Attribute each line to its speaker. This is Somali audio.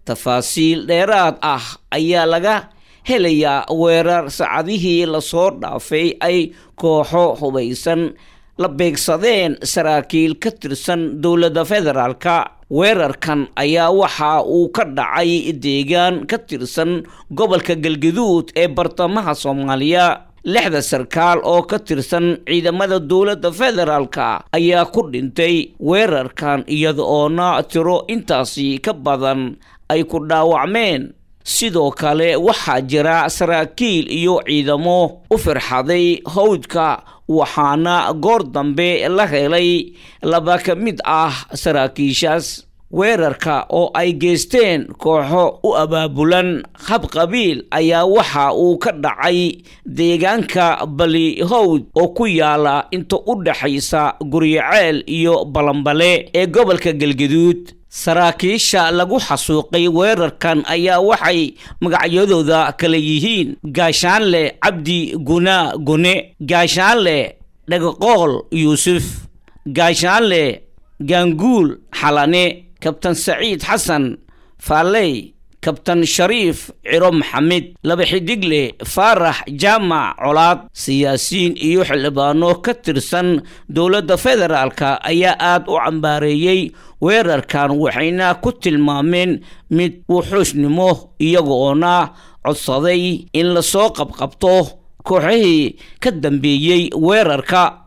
Speaker 1: tafaasiil dheeraad ah ayaa laga helayaa weerar saacadihii lasoo dhaafay ay kooxo hubaysan la beegsadeen saraakiil ka tirsan dowladda federaalka weerarkan ayaa waxa uu ka dhacay deegaan ka tirsan gobolka galgaduud ee bartamaha soomaaliya lixda sarkaal oo ka tirsan ciidamada dowladda federaalka ayaa ku dhintay weerarkan iyada oona tiro intaasi ka badan ay ku dhaawacmeen sidoo kale waxaa jira saraakiil iyo ciidamo u firxaday hawdka waxaana goor dambe la helay laba ka mid ah saraakiishaas weerarka oo ay geysteen kooxo u abaabulan habqabiil ayaa waxa uu ka dhacay deegaanka bali howd oo ku yaala inta u dhexaysa guryaceel iyo balambale ee gobolka galgaduud saraakiisha lagu xasuuqay weerarkan ayaa waxay magacyadooda kala yihiin gaashaanle cabdi gunaa gune gaashaanle dhagaqool yuusuf gaashaanle gaanguul xalane kabtan saciid xasan faalley kabtan shariif ciro maxamed laba xidigle faarax jaamac colaad siyaasiyiin iyo xildhibaano ka tirsan dowladda federaalka ayaa aada u cambaareeyey weerarkan waxayna ku tilmaameen mid wuxuusnimo iyagoona codsaday in lasoo qabqabto kooxihii ka dambeeyey weerarka